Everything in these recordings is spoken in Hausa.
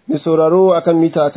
Mai sauraro akan mita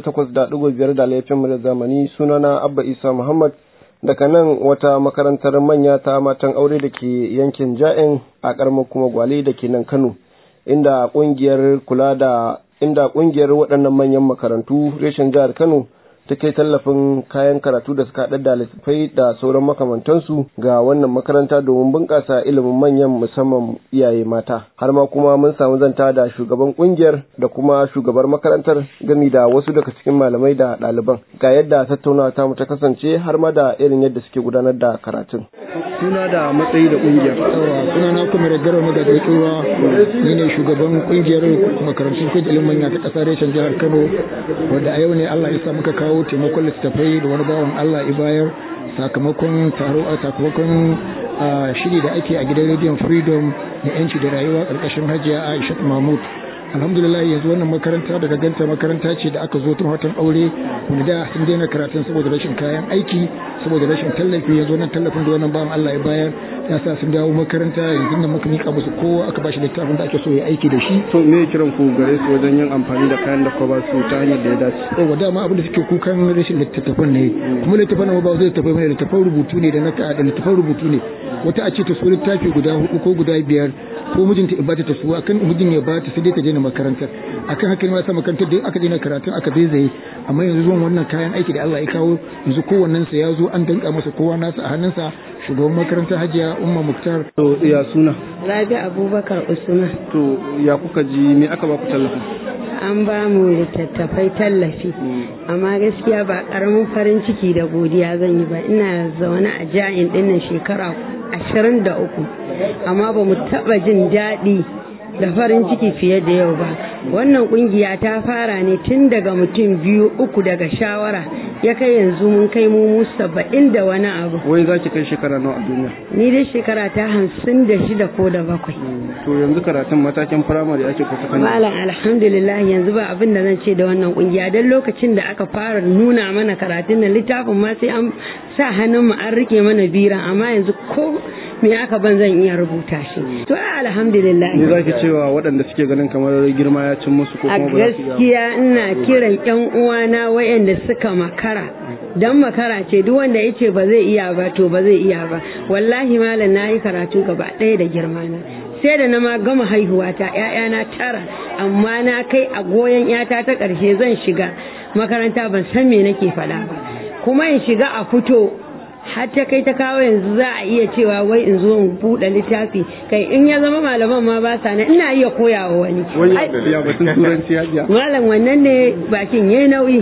88.5 da laifin mu da zamani sunana Abba Isa Muhammad daga nan wata makarantar manya ta matan aure da ke yankin Ja'in a karamar kuma Gwale da ke nan Kano inda kungiyar kula da inda kungiyar waɗannan manyan makarantu reshen jihar Kano ta kai tallafin kayan karatu da suka haɗa da littattafai da sauran makamantansu ga wannan makaranta domin bunƙasa ilimin manyan musamman iyaye mata har ma kuma mun samu zanta da shugaban ƙungiyar da kuma shugabar makarantar gami da wasu daga cikin malamai da ɗaliban ga yadda tattaunawa ta mu ta kasance har ma da irin yadda suke gudanar da karatun. suna da matsayi da ƙungiyar. suna na kuma da garo da gaisuwa ni ne shugaban ƙungiyar makarantun koyar ilimin manya ta ƙasar reshen jihar Kano wadda a yau ne Allah ya sa muka kawo kawo taimakon littattafai da wani bawan Allah ya bayar sakamakon taro a sakamakon shiri da ake a gidan rediyon freedom na yanci da rayuwa ƙarƙashin hajiya Aisha Mahmud alhamdulillah yanzu wannan makaranta daga ganta makaranta ce da aka zo tun watan aure wanda da sun daina karatun saboda rashin kayan aiki saboda rashin tallafi yanzu wannan tallafin da wannan bawan Allah ya bayar ya sa sun dawo makaranta yanzu da muka mika musu kowa aka bashi littafin da ake so ya aiki da shi to me kiran ku gare su wajen yin amfani da kayan da ka ba su ta hanyar da ya dace yawa dama abin da suke kukan rashin littattafan ne kuma littattafan nan ba zai littattafai bane littattafan rubutu ne da na da littattafan rubutu ne wata a ce ta so littafi guda hudu ko guda biyar ko mijinta in bata ta su akan mijin ya bata sai dai ta daina makarantar akan haka ne ma sa makarantar da aka daina karatun aka zai amma yanzu zuwan wannan kayan aiki da Allah ya kawo yanzu kowannen sa ya zo an danka masa kowa nasa a hannunsa shugaban makarantar Hajiya Umma Muktar to ya suna Rabi Abubakar Usman to ya kuka ji me aka ba ku tallafi an ba mu littattafai tallafi amma gaskiya ba karamin farin ciki da godiya zan yi ba ina zaune a ja'in dinnan shekara ashirin da uku amma ba mu taɓa jin daɗi da farin ciki fiye da yau ba wannan kungiya ta fara ne tun daga mutum biyu uku daga shawara ya kai yanzu mun kai mu saba'in da wani abu wai za ki kai shekara nawa a duniya ni dai shekara ta hamsin da shida ko da bakwai to yanzu karatun matakin firamare ake ko sakandare malam alhamdulillah yanzu ba abin da zan ce da wannan kungiya don lokacin da aka fara nuna mana karatun nan littafin ma sai an sa hannun mu an rike mana bira amma yanzu ko me aka ban zan iya rubuta shi to alhamdulillah ne zaki cewa waɗanda suke ganin kamar girma ya cin musu ko a kuma ba za su gaskiya ina kiran yan uwana wayanda suka makara dan makara ce duk wanda yace ba zai iya ba to ba zai iya ba wallahi malam nayi karatu gaba ɗaya da girma na sai da na ma gama haihuwa ta ƴaƴana tara amma na kai a goyon ƴata ta ƙarshe zan shiga makaranta ban san me nake faɗa ba kuma in shiga a fito har ta kai ta kawo yanzu za a iya cewa wai in zo in buɗe littafi kai in ya zama malaman ma ba sa nan ina iya koya wa wani wani Ai, ya batun turanci hajiya malam wannan ne bakin yayi nauyi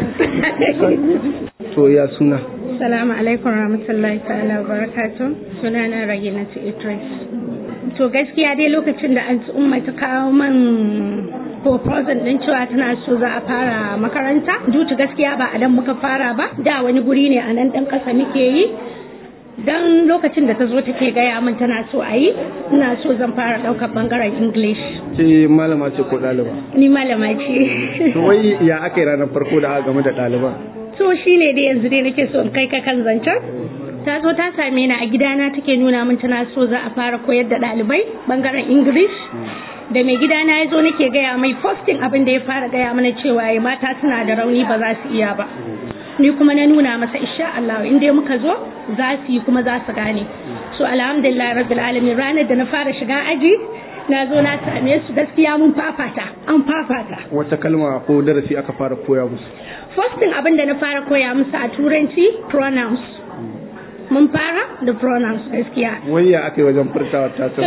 to ya suna Salamu alaikum rahmatullahi ta'ala wa barakatu sunana Raginatu Idris. To gaskiya dai lokacin da an umma ta kawo man proposal din cewa tana so za a fara makaranta dutu gaskiya ba a dan muka fara ba da wani guri ne a nan dan kasa muke yi dan lokacin da ta zo take gaya min tana so a yi ina so zan fara daukar bangaren English ce malama ce ko ɗaliba ni malama ce to wai ya aka yi ranar farko da aka game da ɗaliban so shi ne dai yanzu dai nake so in kai ka kan zancen ta zo ta same ni a gidana take nuna min tana so za a fara koyar da ɗalibai bangaren english da mai gidana ya zo nake gaya mai posting abin da ya fara gaya mana cewa ya mata suna da rauni ba za su iya ba ni kuma na nuna masa insha Allah in dai muka zo za su yi kuma za su gane so alhamdulillah rabbil alamin ranar da na fara shiga aji na zo na same su gaskiya mun fafata an fafata wata kalma ko darasi aka fara koya musu First abin da na fara koya musu a turanci pronouns. Mun fara da pronouns gaskiya. wai ya aka yi wajen furtawa ta ta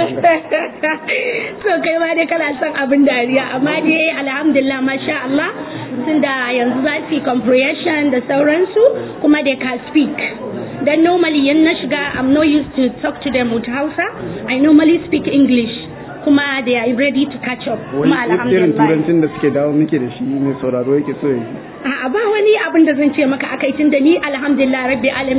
so kai ma dai kana son abin dariya amma dai alhamdulillah masha Allah tunda yanzu za su yi comprehension da sauransu kuma they can speak. Then normally yan na shiga I'm not used to talk to them with Hausa. I normally speak English. Kuma they are ready to catch up. wani Kuma irin alhamdulillah. turancin da suke dawo muke da shi mai sauraro yake so ya ji A'a ba wani abin da zan ce maka akai tun da ni alhamdulillah rabbi alami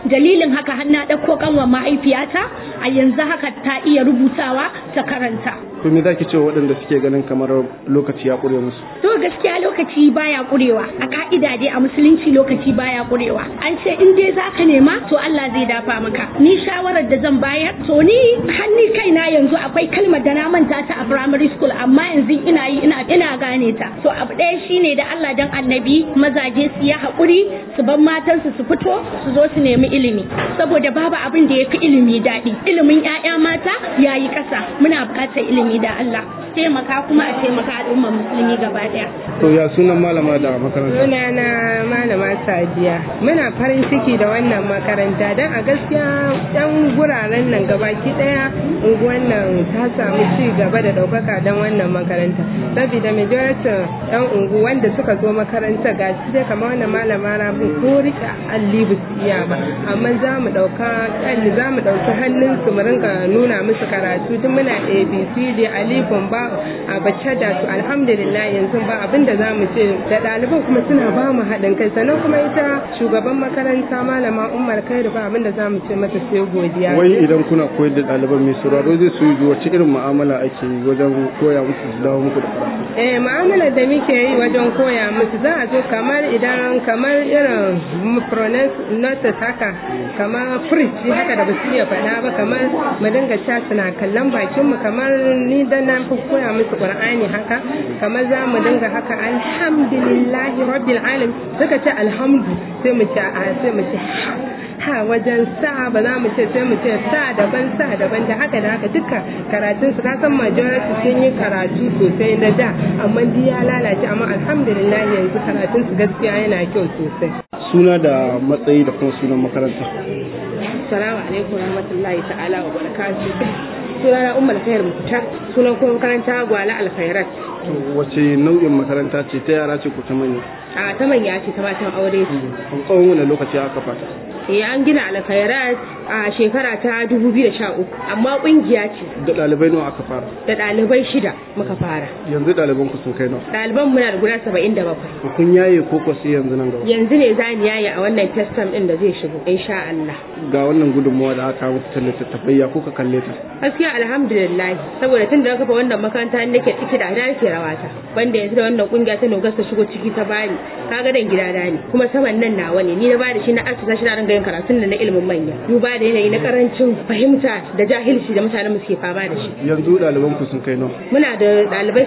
dalilin haka har na ɗauko kanwa mahaifiyata a yanzu haka ta iya rubutawa ta karanta to me zaki ce waɗanda suke ganin kamar lokaci ya ƙure musu to gaskiya lokaci baya ƙurewa a ka'ida dai a musulunci lokaci baya ƙurewa an ce in dai zaka nema to Allah zai dafa maka ni shawarar da zan bayar to ni hanni kaina yanzu akwai kalmar da na manta ta a primary school amma yanzu ina yi ina ina gane ta to abu ɗaya shine da Allah dan annabi mazaje su yi haƙuri su bar matansu su fito su zo su nemi ilimi saboda babu abin da ya fi ilimi daɗi ilimin 'ya'ya mata yayi ƙasa muna buƙatar ilimi da Allah taimaka kuma a taimaka al'ummar musulmi gaba ɗaya to ya sunan malama da makaranta sunana malama sadiya muna farin ciki da wannan makaranta don a gaskiya yan guraren nan gabaki daya unguwan nan ta samu ci gaba da daukaka don wannan makaranta saboda majority yan ungu wanda suka zo makaranta ga shi dai kamar wannan malama rabu ko rike alli ba su iya ba amma za mu dauka alli za mu dauki hannun su mu rinka nuna musu karatu tun muna abcd alifun ba a bacce da su alhamdulillah yanzu ba abin da za mu ce da ɗaliban kuma suna ba mu haɗin kai sannan kuma ita shugaban makaranta malama umar kai da ba abin da za mu ce mata sai godiya wai idan kuna koyar da ɗaliban mai sauraro zai so yi wace irin mu'amala ake yi wajen koya musu su dawo muku da karatu eh mu'amala da muke yi wajen koya musu za a zo kamar idan kamar irin pronounce notice haka kamar fridge haka da ba su iya faɗa ba kamar mu dinga cewa suna kallon bakin mu kamar ni dan na fi koya musu qur'ani haka kamar za mu dinga haka alhamdulillahi rabbil alamin suka ce alhamdu sai mu ce a sai mu ce ha wajen sa ba za mu ce sai mu ce sa daban sa daban da haka da haka duka karatun su ka san majority sun yi karatu sosai na da amma duk ya lalace amma alhamdulillah yanzu karatun su gaskiya yana kyau sosai suna da matsayi da kuma sunan makaranta assalamu alaikum warahmatullahi ta'ala wa barakatuh sunana ummul khair mutar sunan kuma makaranta gwala alkhairat to wace nau'in makaranta ce ta yara ce ko ta manya a ta manya ce ta matan aure a tsawon wani lokaci aka fata eh an gina alkhairat a shekara ta 2013 amma kungiya ce da ɗalibai nawa aka fara da ɗalibai shida muka fara yanzu ɗaliban ku sun kai nawa ɗaliban muna da guda 77 kun yaye ko ko sai yanzu nan gaba yanzu ne za ni yaye a wannan testam din da zai shigo insha Allah ga wannan gudunmawa da aka muku ta littattafai ya kuka kalle ta gaskiya alhamdulillah saboda tun da na kafa wannan makaranta nake ciki da ina nake rawata banda yanzu da wannan kungiya ta nogas ta shigo ciki ta bani kaga dan gida da ne kuma saman nan nawa ne ni na bada shi na asasa shi na ringa yin karatun da na ilimin manya duba da yanayi na karancin fahimta da jahilci da mutanen mu suke fama da shi yanzu ɗaliban ku sun kai nawa muna da ɗalibai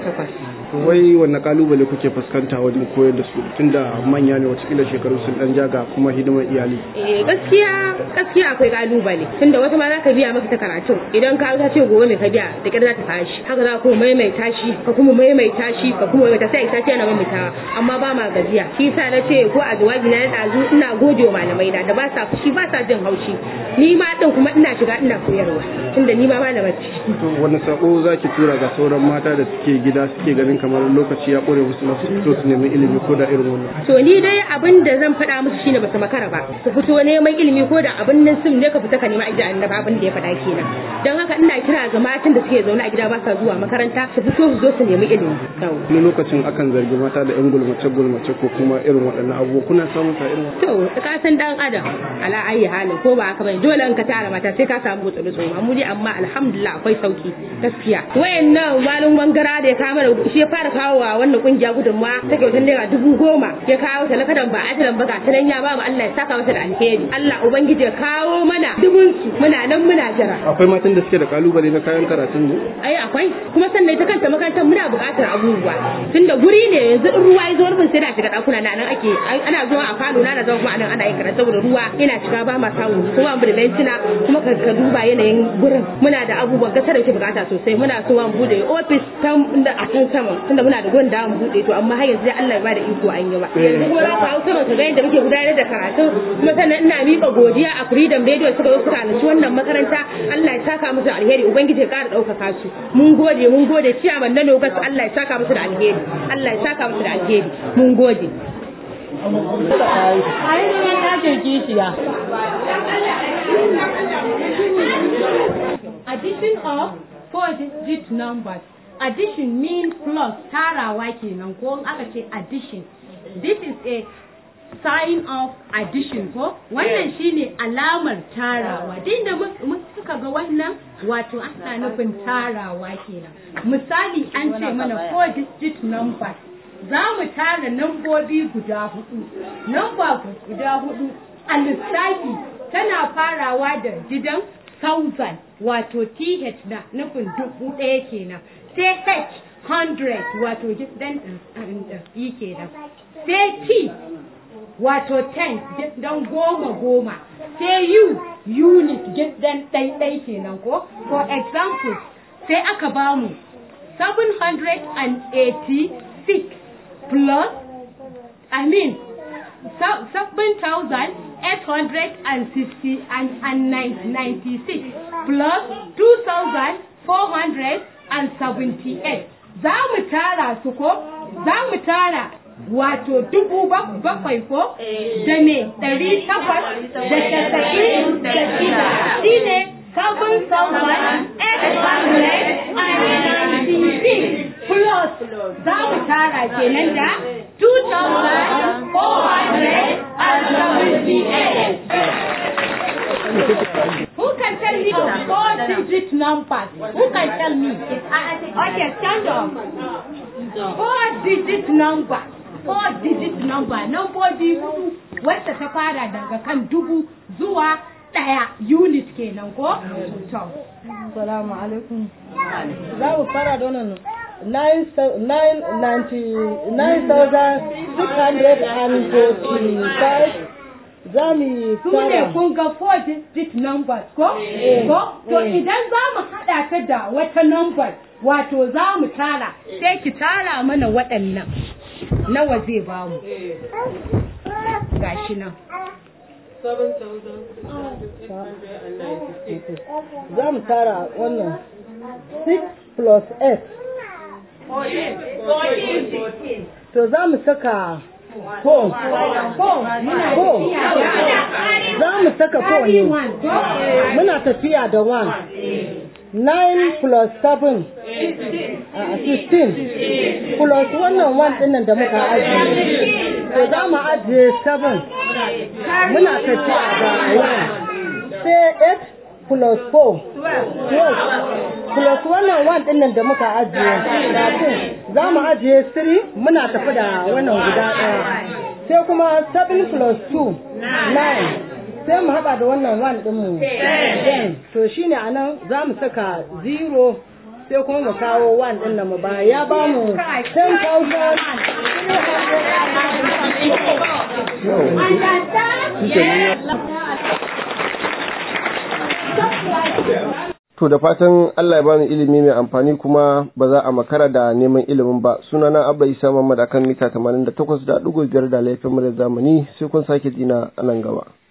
78 wai wanne kalubale kuke fuskanta wajen koyar da su tunda manya ne watakila shekaru sun dan jaga kuma hidimar iyali eh gaskiya gaskiya akwai kalubale tunda wata ma zaka biya maka ta karatun idan ka ta ce gobe mai ka biya da kyar za ta tashi haka za ku maimaita shi ka kuma maimaita shi ka kuma maimaita sai ita yana maimaitawa amma ba ma gajiya shi yasa na ce ko a jawabi na dazu ina gode wa malamai na da ba sa fushi ba sa jin haushi ni ma din kuma ina shiga ina koyarwa tunda ni ma malama ce to wani sako zaki tura ga sauran mata da suke gida suke ganin kamar lokaci ya kore musu na su fito su nemi ilimi ko da irin wannan to ni dai abin da zan faɗa musu shine ba su makara ba su fito neman ilimi ko da abin nan sun ne ka fita ka nema aji annaba abin da ya faɗa kenan don haka ina kira ga matan da suke zaune a gida ba sa zuwa makaranta su fito su zo su nemi ilimi wani lokacin akan zargi mata da yan gulmace gulmace ko kuma irin waɗannan abubuwa kuna samun ta irin to ka san dan adam ala ayi halin ko ba haka bane dole in ka tara mata sai ka samu gutsuru tsoro amma dai amma alhamdulillah akwai sauki gaskiya wayannan malum bangara da ya kama da shi ya fara kawo wa wannan kungiya gudunmawa ta kyautar naira dubu goma ya kawo ta lakadan ba ajalan ba ga ta nan ya ba mu Allah ya saka masa da alheri Allah ubangiji ya kawo mana dubun su muna nan muna jira akwai matan da suke da kalubale na kayan karatun ne ai akwai kuma sannan ita kanta makarantar muna buƙatar abubuwa tunda guri ne yanzu in ruwa ya zo rufin sai da shiga ɗakuna na nan ake ana zuwa a falo na da zama kuma anan ana yin karatu saboda ruwa yana shiga ba ma samu kuma mu da bencina kuma ka duba yanayin gurin muna da abubuwan gasar da ke bukata sosai muna so mu bude office da a can sama tunda muna da gurin da mu bude to amma har yanzu Allah ya bada iko an yi ba yanzu kuma za ku hau sama ka ga yadda muke gudanar da karatu kuma sannan ina miƙa godiya a Freedom Radio suka zo suka halarci wannan makaranta Allah ya saka musu alheri ubangiji ya ƙara ɗaukaka su mun gode mun gode ciyaman na Nogas Allah ya saka musu da alheri Allah ya saka musu da alheri mun gode Addition of four-digit numbers. Addition means plus tarawa kenan ko in aka ce addition. This is a sign of addition ko wannan shine alamar tarawa din da suka ga wannan wato ana nufin tarawa kenan misali an ce mana four digit numbers za mu tara nambobi guda hudu namba guda hudu a lissafi tana farawa da gidan thousand wato th na nufin dubu ɗaya kenan sai h hundred wato gidan yi kenan sai t wato ten don goma goma sai u unit gidan ɗaiɗai kenan ko for example sai aka bamu 786 plus I mean seven thousand eight hundred and sixty and, and ninety six plus two thousand four hundred and seventy eight za mu tara su ko za mu tara wato dubu bakwai ko da me ɗari takwas da casa'in da shida shi ne seven thousand eight hundred and ninety six plus za mu tara kenan da 2,478. Who can tell me the four digit numbers? Who can tell me? Okay, stand up. Four digit number. Four digit number. Numbobi hudu wacce ta fara daga kan dubu zuwa ɗaya unit kenan ko? To. Salamu alaikum. Za mu fara da wannan nine nine ninety nine thousand six hundred and forty-five za mu yi su ne kun ga four digit numbers ko? ko? To idan za mu haɗa ta da wata number wato za mu tara sai ki tara mana waɗannan nawa zai ba mu. Gashi nan. Za mu tara wannan six plus eight. To za mu saka Four. Four. Za mu saka four ne. Muna tafiya da one. Nine plus seven. Uh, sixteen. Plus wannan one ɗinnan da muka ajiye. To za mu ajiye seven. Muna tafiya da one. Sai eight plus four. Twelve. Plus wannan one ɗinnan da muka ajiye. Thirteen. Za mu ajiye three. Muna tafi da wannan guda ɗaya. Sai kuma seven plus two. Nine. Sai mu haɗa da wannan one ɗinmu. Ten. To shine a nan za mu saka zero sai kuma mu kawo one ɗin da mu ba ya ba mu ten thousand To da fatan Allah ya bani ilimi mai amfani kuma ba za a makara da neman ilimin ba. Sunana Abba Isa Muhammad akan mita 88.5 da laifin mu da zamani sai kun sake jina a nan gaba.